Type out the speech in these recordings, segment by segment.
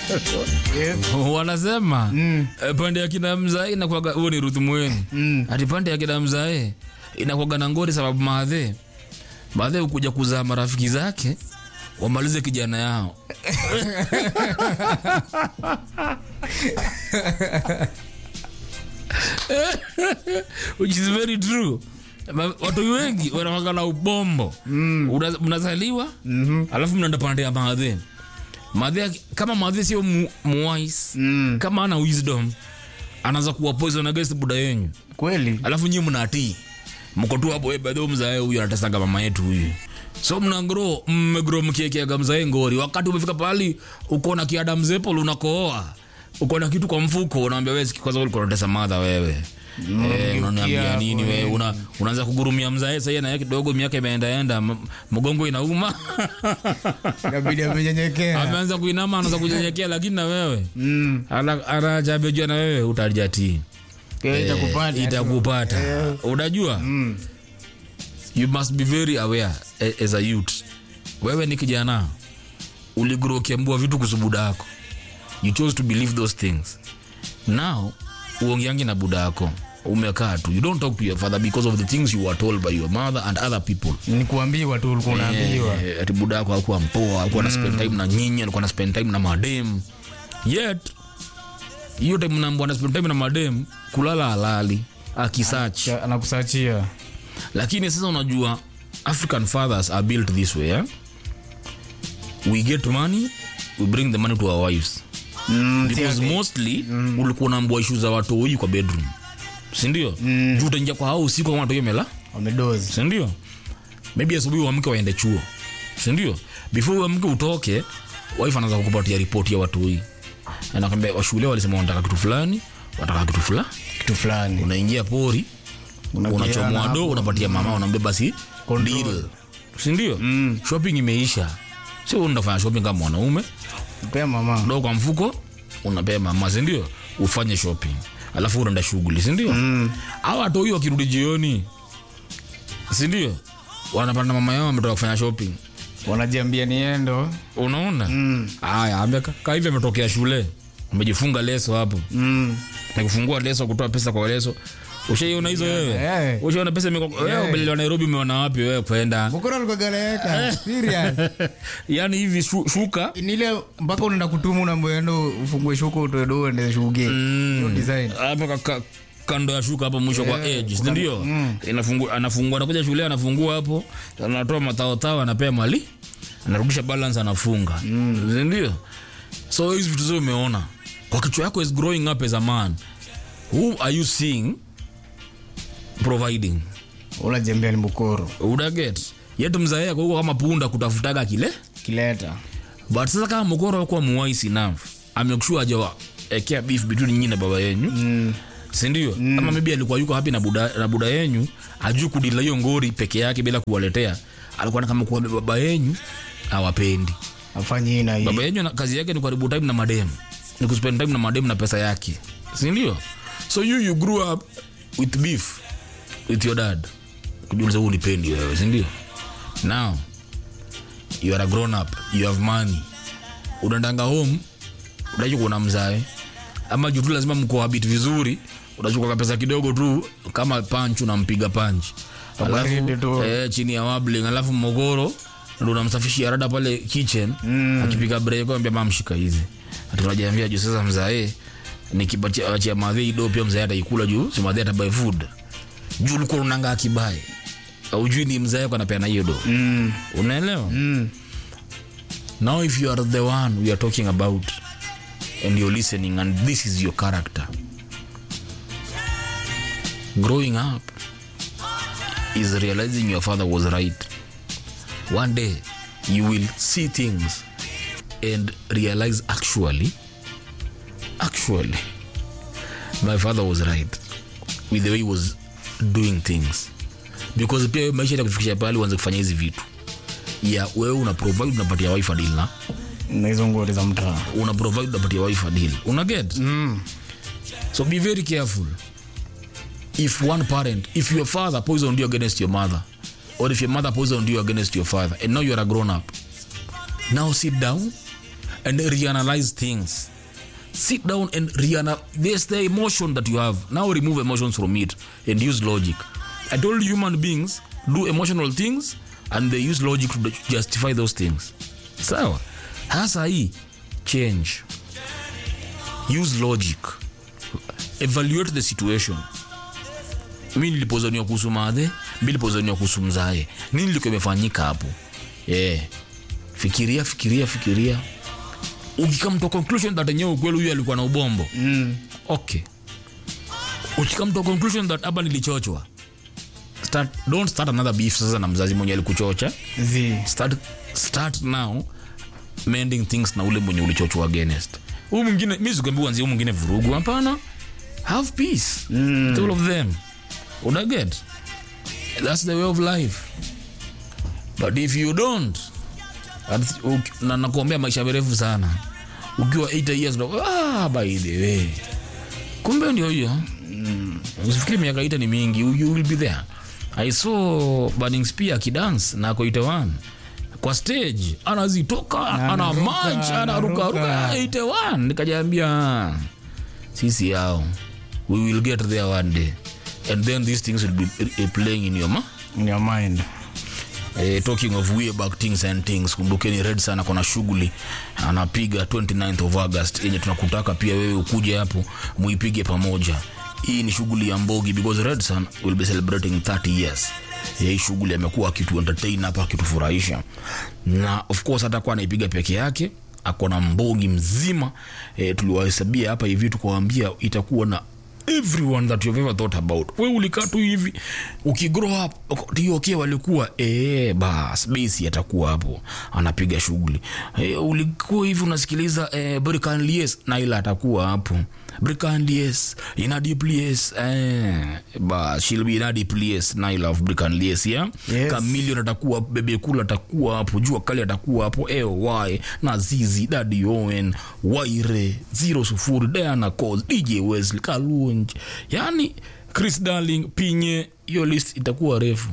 Yes. wanasema Mm. eh, pande ya kina mzae inakwaga huo ni Ruth Mweni Mm. ati pande ya kina mzae inakwaga na ngori sababu maadhe maadhe ukuja kuzaa marafiki zake wamalize kijana yao which is very true Ma- watu wengi wanawaka na ubombo Una- mnazaliwa alafu mnaenda pande ya maadhe maadhe kama maadhe sio mu, muwais Mm. kama ana wisdom anaanza kuwa poison against buda yenyu Kweli. alafu nyinyi mnatii mko tu hapo bedho mzae huyu anatesanga mama yetu huyu so mnagro mmegro mkiekeaga mzae ngori wakati umefika pahali uko na kiada mzepol unakooa uko na kitu kwa mfuko unaambia wewe siki- kwanza ulikuwa unatesa madha wewe Eh, unaniambia hapo, nini wewe una, unaanza kugurumia mzae sasa na yeye kidogo miaka imeendaenda m- mgongo inauma Inabidi amenyenyekea. ameanza kuinama anaanza kunyenyekea lakini na wewe Mm. ana- anajabejua na wewe utajatii Kwa hiyo itakupata. itakupata unajua you must be very aware a- as a youth wewe ni kijana uligro ukiambua vitu kuhusu buda yako you chose to believe those things now uongeangi na buda yako umekaa tu you don't talk to your father because of the things you were told by your mother and other people Ni kuambiwa tu ulikuwa unaambiwa. Eh, ati buda yako hakuwa mpoa alikuwa na spend time na nyinyi alikuwa na spend time na madem yet hiyo time mnaambua na spend time na madem kulala halali akisach Cha- Anakusachia. lakini sasa unajua african fathers are built this way eh? we get money we bring the money to our wives Mm. because mostly ulikuwa unaambua ishu za watoi kwa bedroom sindio mm. juu utaingia kwa hao usiku kama watoi mela Wamedozi. sindio maybe asubuhi uamke waende chuo sindio before uamke utoke wife anaanza kukupatia ripoti ya watoi anakwambia washule walisema wanataka kitu fulani wataka kitu fulani Kitu fulani. unaingia pori Unakiana unachomoa hapo. do unapatia mama unaambia basi Control. deal sindio mm. shopping imeisha sio unafanya shopping kama mwanaume Pea mama. do kwa mfuko unapea mama sindio ufanye shopping alafu unaenda shughuli sindio mm. au hata huyo wakirudi jioni sindio wanapanda mama yao ametoka kufanya shopping Wanajiambia niendo. unaona haya mm. kahivi ametokea shule umejifunga leso hapo Mm. nakufungua leso kutoa pesa kwa leso ushaiona hizo wewe Eh. ushaona pesa imeko- wewe umelelewa nairobi umeona wapi wewe kwenda Bukura alikuwa galeka. Serious. yaani hivi shu, shuka Nile mpaka unaenda kutuma unaambiwa ufungue shuka utoe do uende shughuli. Hiyo design. hapo ka- ka- kando ya shuka hapo mwisho kwa edge si ndio inafungua anafungua anakuja shule anafungua hapo anatoa mataotao anapea mali anarudisha balance anafunga si ndio so hizi vitu zote umeona kwa kichwa yako is growing up as a man who are you seeing providing Unajembea ni bukoro. udaget yetu mzae yako huko kama punda kutafutaga kile Kileta. but sasa kama mokoro akuwa muwaisi enough amekshua ajawa ekea beef between nyinyi na baba yenyu mm. sindio mm. ama maybe alikuwa yuko hapi na buda, na buda yenyu ajuu kudila hiyo ngori peke yake bila kuwaletea alikuwa na kama kuwa baba yenyu awapendi Afanye hii na hii. baba yenyu na- kazi yake ni kuharibu time na madem ni kuspend time na madem na pesa yake sindio so you you grew up with beef with your dad kujuliza huu nipendi wewe sindio now you are a grown up you have money unaendanga home unaishi kuona mzae ama juu tu lazima mkohabit vizuri unachukua pesa kidogo tu kama panch unampiga panch Kabaridi tu. eh, chini ya wabling alafu mogoro ndo unamsafishia rada pale kitchen mm. akipiga breko ambia mamshika hizi tunajiambia juu sasa mzae nikipatia achia madhe ido pia mzae ataikula juu si madhe atabuy food juu ulikuwa unanga akibae ujui ni mzae yako anapeana hiyo do Mm. unaelewa Mm. now if you are the one we are talking about and you're listening and this is your character growing up is realizing your father was right one day you will see things and realize actually actually my father was right with the way he was doing things because pia wewe maisha itakufikisha pale uanze kufanya hizi vitu ya wewe una provide unapatia wife a deal na Na hizo ngori za mtaa. una provide unapatia wife a deal una get Mm. so be very careful if one parent if your father poisoned you against your mother or if your mother poisoned you against your father and now you are a grown up now sit down and reanalyze things sit down and reanalyze there's the emotion that you have now remove emotions from it and use logic i told you human beings do emotional things and they use logic to justify those things sawa hasa hii change use logic evaluate the situation mi nilipozaniwa kuhusu madhe mi nilipozaniwa kuhusu mzae nini liko imefanyika hapo yeah. fikiria fikiria fikiria ukikam to conclusion that enyewe ukweli huyu alikuwa na ubombo Mm. okay ukikam to conclusion that hapa nilichochwa start, don't start another beef sasa na mzazi mwenye alikuchocha Zi. start, start now mending things na ule mwenye ulichochwa against huu mwingine mi sikwambi uanzie huu mwingine vurugu hapana have peace mm. with all of them unaget that's the way of life but if you don't at- uk- na nakuombea maisha marefu sana ukiwa 8 years ndo, ah, by the way kumbe ndio hiyo mm. usifikiri miaka ita ni mingi you you will be there i saw burning spear akidance na ako 81 kwa stage anazitoka ana anaruka, march anarukaruka anaruka. 81 nikajaambia sisi yao we will get there one day and then these things will be uh, playing in your ma In your mind. Eh, talking of way back things and things kumbukeni red sana kona shughuli anapiga 29th of august yenye tunakutaka pia wewe ukuje hapo muipige pamoja hii ni shughuli ya mbogi because red sun will be celebrating 30 years Ya hii shughuli amekuwa akitu entertain hapa akitufurahisha na of course hatakuwa anaipiga peke yake ako na mbogi mzima e, tuliwahesabia hapa hivi tukawaambia itakuwa na everyone that you've ever thought about we ulikaa tu hivi ukigrow up tioke walikuwa ee, bas basi atakuwa hapo anapiga shughuli e, ulikuwa hivi unasikiliza e, brikanlies naila atakuwa hapo brikanlies inadiplies eh, bas she'll be inadiplies naila of brikanlies ya Yes. kamilion atakuwa bebekula atakuwa hapo jua kali atakuwa hapo eoy na zizi dadi owen waire zero sufuri diana cos dj wesley kalunj yani chris darling pinye hiyo list itakuwa refu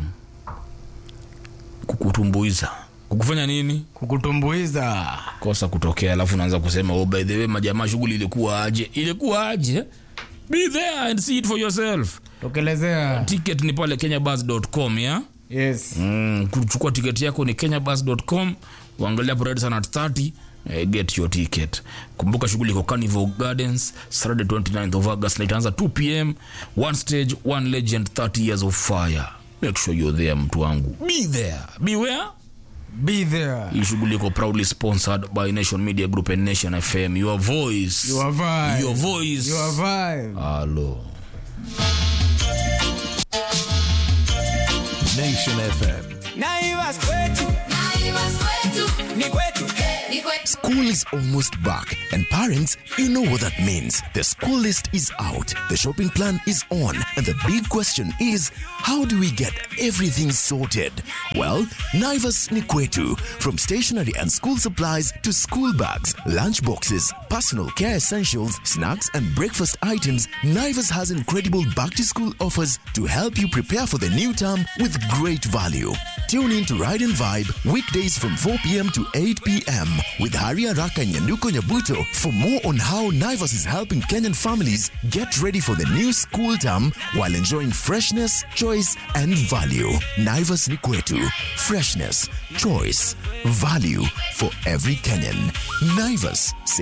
kukutumbuiza kukufanya nini kukutumbuiza kosa kutokea alafu unaanza kusema oh, by the way majamaa shughuli ilikuwa aje ilikuwa aje be there and see it for yourself tokelezea ticket ni pale kenyabus.com ya yes mm, kuchukua tiketi yako ni kenyabus.com uangalia parade sana at 30 eh, get your ticket kumbuka shughuli iko carnival gardens saturday 29th of august na itaanza 2 pm one stage one legend 30 years of fire make sure you're there mtu wangu be there be where be there hii shughuli iko proudly sponsored by nation media group and nation fm your voice your vibe your voice your vibe Hello. Nation FM. Naivas kwetu ni kwetu School is almost back, and parents, you know what that means. The school list is out, the shopping plan is on, and the big question is how do we get everything sorted? Well, Naivas Nikwetu, from stationery and school supplies to school bags, lunch boxes, personal care essentials, snacks, and breakfast items, Naivas has incredible back to school offers to help you prepare for the new term with great value. Tune in to Ride and Vibe weekdays from 4 p.m. to 8 p.m. with Haria Raka and Nyanduko Nyabuto for more on how Naivas is helping Kenyan families get ready for the new school term while enjoying freshness, choice, and value. Naivas Nikwetu. Freshness, choice, value for every Kenyan. Naivas